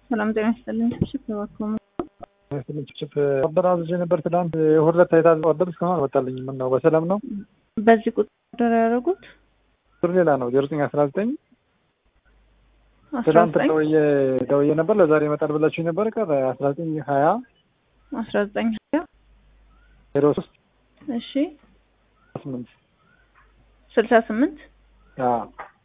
ሰላም ጤና ይስጥልኝ። ሽፍ እባክዎ ችፕ ኦርደር አዝዤ ነበር ትናንት የሁለት የታዘዘ ኦርደር እስካሁን አልመጣልኝም። ምን ነው በሰላም ነው? በዚህ ቁጥር ኦርደር ያደረጉት ቁጥር ሌላ ነው ዜሮ ዘጠኝ አስራ ዘጠኝ አስራ ትናንት ዘጠኝ ደውዬ ደውዬ ነበር ለዛሬ ይመጣል ብላችሁ ነበር። ቀረ አስራ ዘጠኝ ሀያ አስራ ዘጠኝ ሀያ ዜሮ ሶስት እሺ ስምንት ስልሳ ስምንት አዎ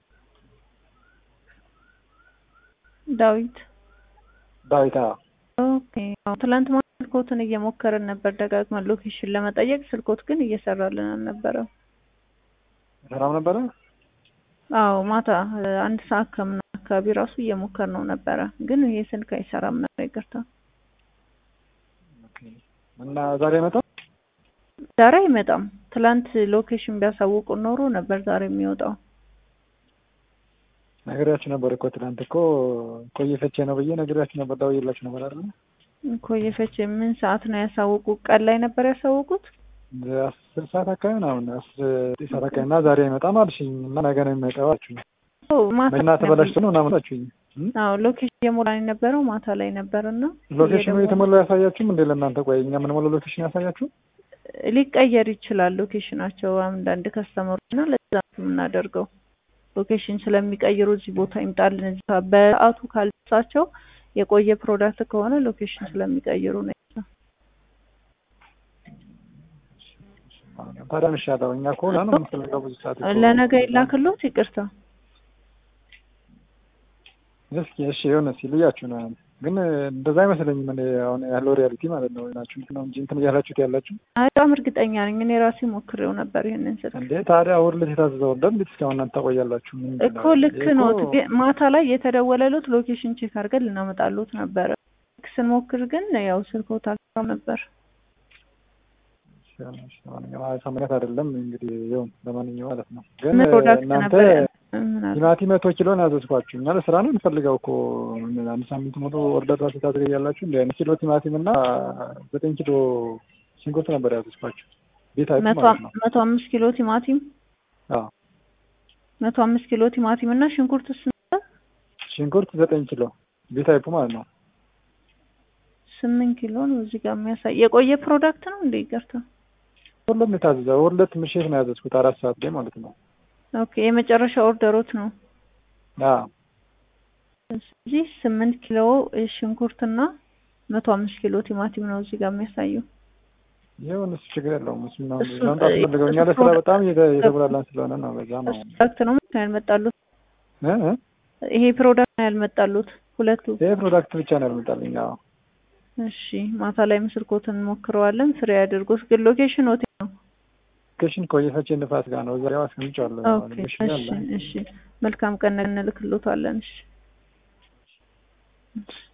ዳዊት ዳዊት አዎ ኦኬ አዎ ትላንት ማታ ስልኮትን እየሞከርን ነበር ደጋግመን ሎኬሽን ለመጠየቅ ስልኮት ግን እየሰራልን አልነበረም። ሰላም ነበረ። አዎ ማታ እ፣ አንድ ሰዓት ከምናምን አካባቢ ራሱ እየሞከር ነው ነበረ ግን ይሄ ስልክ አይሰራም ነበር። ይቅርታ እና ዛሬ ይመጣል። ዛሬ አይመጣም። ትላንት ሎኬሽን ቢያሳውቁ ኖሮ ነበር ዛሬ የሚወጣው። ነግሬያችሁ ነበር እኮ ትናንት እኮ ቆየ ፈቼ ነው ብዬ ነግሬያችሁ ነበር። ደውዬላችሁ ነበር አይደል? ኮየፈች ምን ሰዓት ነው ያሳውቁ? ቀን ላይ ነበር ያሳውቁት። አስር ሰዓት አካባቢ ምናምን አስር ዘጠኝ ሰዓት አካባቢ እና ዛሬ አይመጣም አልሽኝ እና ነገ ነው የሚመጣው አልሽኝ። ኦ፣ ማታ መኪና ተበላሽቶ ነው ምናምን አልሽኝ። አዎ ሎኬሽን እየሞላን የነበረው ማታ ላይ ነበር እና ሎኬሽኑ የተሞላው ያሳያችሁም እንዴ ለእናንተ? ቆይ እኛ የምንሞላው ሎኬሽን ያሳያችሁ? ሊቀየር ይችላል ሎኬሽናቸው አንዳንድ ከስተመሮች እና ለዛ ነው የምናደርገው ሎኬሽን ስለሚቀይሩ እዚህ ቦታ ይምጣልን እዚህ ጋ- በሰዓቱ ካልደረሳቸው የቆየ ፕሮዳክት ከሆነ ሎኬሽን ስለሚቀይሩ ነው። ታዲያ ምን ይሻለው? እኛ እኮ ና ነው የምንፈልገው ብዙ ሰዓት እኮ። ለነገ ይላክሎት። ይቅርታ እስኪ እሺ የሆነ እስኪ ልያችሁ ነው ግን እንደዛ አይመስለኝም። እኔ አሁን ያለው ሪያሊቲ ማለት ነው ናችሁ ነው እንጂ እንትን እያላችሁት ያላችሁ አይ፣ በጣም እርግጠኛ ነኝ እኔ ራሴ ሞክሬው ነበር ይሄንን ስልክ እንዴ። ታዲያ እሑድ ዕለት የታዘዘው ኦርደር እንዴት እስካሁን እናንተ ታቆያላችሁ? ምንድን እኮ ነው? ልክ ይሄ ነው። እኮ- ግን ማታ ላይ የተደወለሉት ሎኬሽን ቼክ አድርገን ልናመጣሉት ነበረ። ልክ ስንሞክር ግን ያው ስልኮት አልሰራም ነበር። ለማንኛውም ሳምንት አይደለም እንግዲህ ይሁን ለማንኛውም ማለት ነው። ግን ምን ፕሮዳክት እናንተ ነበር ያለ- ምን አለ? ቲማቲም መቶ ኪሎ ነው ያዘዝኳችሁ። እኛ ለስራ ነው እንፈልገው እኮ ምን አንድ ሳምንት ሙሉ ኦርደር ራሱ ታዘገያላችሁ። እንደ አንድ ኪሎ ቲማቲም እና ዘጠኝ ኪሎ ሽንኩርት ነበር ያዘዝኳችሁ። ቤት አይቱ መቶ ማለት ነው። መቶ አምስት ኪሎ ቲማቲም አዎ መቶ አምስት ኪሎ ቲማቲም እና ሽንኩርት ስንት ሽንኩርት ዘጠኝ ኪሎ ቤት አይቱ ማለት ነው። ስምንት ኪሎ ነው እዚህ ጋር የሚያሳይ የቆየ ፕሮዳክት ነው እንደ ይቅርታ። ሁሉም የታዘዘው ሁለት ምሽት ነው ያዘዝኩት አራት ሰዓት ላይ ማለት ነው። ኦኬ የመጨረሻ ኦርደሮት ነው። አዎ እዚህ ስምንት ኪሎ ሽንኩርትና መቶ አምስት ኪሎ ቲማቲም ነው እዚህ ጋር የሚያሳየው። ይሁን እሱ ችግር የለውም። እሱ ነው እሱ- መምጣት ፈልገው እኛ ለስራ በጣም እየተ- እየተጉላላን ስለሆነ ነው። በዛ ነው እሱ ፕሮዳክት ነው ምንድን ነው ያልመጣሉት? እ እ ይሄ ፕሮዳክት ነው ያልመጣሉት ሁለቱ። ይሄ ፕሮዳክት ብቻ ነው ያልመጣልኝ። አዎ እሺ ማታ ላይ ምስልኮትን እንሞክረዋለን። ፍሬ አድርጎት ግን ሎኬሽን ሆቴል ነው። ሎኬሽን ኮየፈቼ ንፋስ ጋር ነው። እዛው አስቀምጫለሁ። ኦኬ ሎኬሽን እሺ አለ። እሺ መልካም ቀን እንልክሎታለን። እሺ